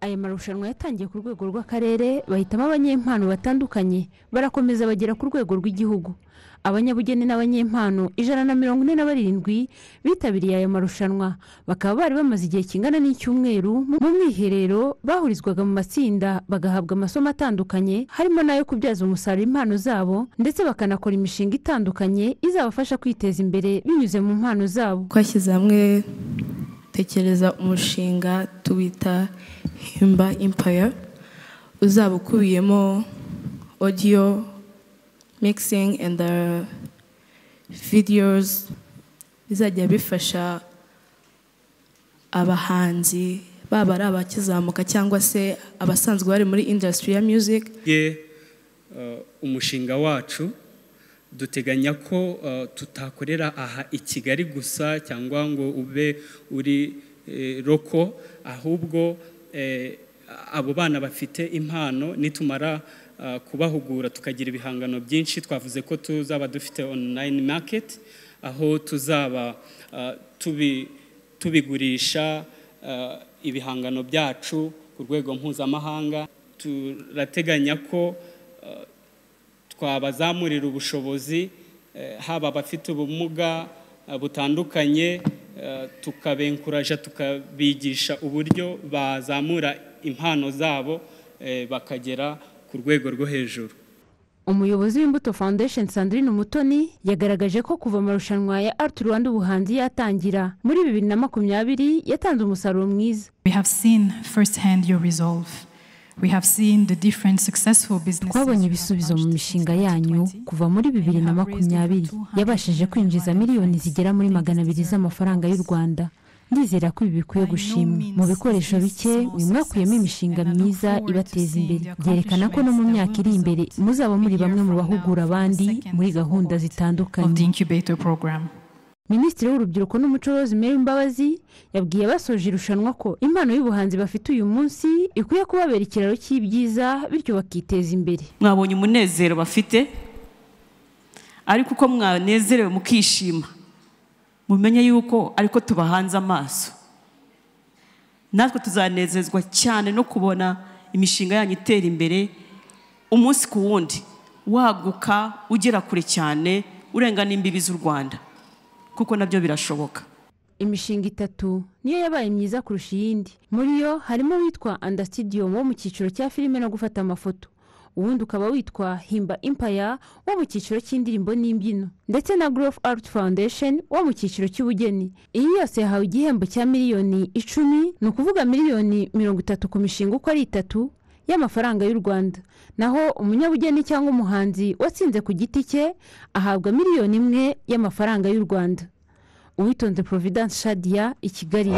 aya marushanwa yatangiye ku rwego rw'akarere bahitamo abanyempano batandukanye barakomeza bagera ku rwego rw'igihugu abanyabugeni n'abanyempano ijana na mirongo ine na barindwi bitabiriye aya marushanwa bakaba bari bamaze igihe kingana n'icyumweru mu mwiherero bahurizwaga mu matsinda bagahabwa amasomo atandukanye harimo n'ayo kubyaza umusaruro impano zabo ndetse bakanakora imishinga itandukanye izabafasha kwiteza imbere binyuze mu mpano zabo twashyize hamwe tekereza umushinga tuwita himba impaya uzaba ukubiyemo odiyo mixing and the videos bizajya bifasha abahanzi baba ari abakizamuka cyangwa se abasanzwe bari muri industry ya music ye umushinga wacu duteganya ko tutakorera aha i kigali gusa cyangwa ngo ube uri roko ahubwo abo bana bafite impano nitumara kubahugura tukagira ibihangano byinshi twavuze ko tuzaba dufite online market aho tuzaba tubigurisha ibihangano byacu ku rwego mpuzamahanga turateganya ko twabazamurira ubushobozi haba abafite ubumuga butandukanye tukabenkuraja tukabigisha uburyo bazamura impano zabo bakagera ku rwego rwo hejuru umuyobozi w'imbuto foundation sandrine umutoni yagaragaje ko kuva amarushanwa ya art rwanda ubuhanzi yatangira muri bibiri na makumyabiri yatanze umusaruro mwiza twabonye ibisubizo mu mishinga yanyu kuva muri bibiri na makumyabiri yabashije kwinjiza miliyoni zigera muri magana abiri z'amafaranga y'u rwanda ndizera ko ibi bikwiye gushimwa mu bikoresho bike uyu mwakuyemo imishinga myiza ibateza imbere byerekana ko no mu myaka iri imbere muzaba muri bamwe mu bahugura abandi muri gahunda zitandukanye minisitiri w'urubyiruko n'umuco Rosemary Mbabazi yabwiye abasoje irushanwa ko impano y'ubuhanzi bafite uyu munsi ikwiye kubabera ikiraro cy'ibyiza bityo bakiteza imbere mwabonye umunezero bafite ariko uko mwanezerewe mukishima mumenye yuko ariko tubahanze amaso natwe tuzanezezwa cyane no kubona imishinga yanyu itera imbere umunsi ku wundi waguka ugera kure cyane urengana imbibi z'u rwanda kuko nabyo birashoboka imishinga itatu niyo yabaye myiza kurusha iyindi muri yo harimo witwa andasitidiyo wo mu cyiciro cya filime no gufata amafoto ubundi ukaba witwa himba impaya wo mu cyiciro cy'indirimbo n'imbyino ndetse na growth art foundation wo mu cyiciro cy'ubugeni iyi yose yahawe igihembo cya miliyoni icumi ni ukuvuga miliyoni mirongo itatu ku mishinga uko ari itatu y'amafaranga y'u rwanda naho umunyabugeni cyangwa umuhanzi watsinze ku giti cye ahabwa miliyoni imwe y'amafaranga y'u rwanda uwitonze providence shadia i kigali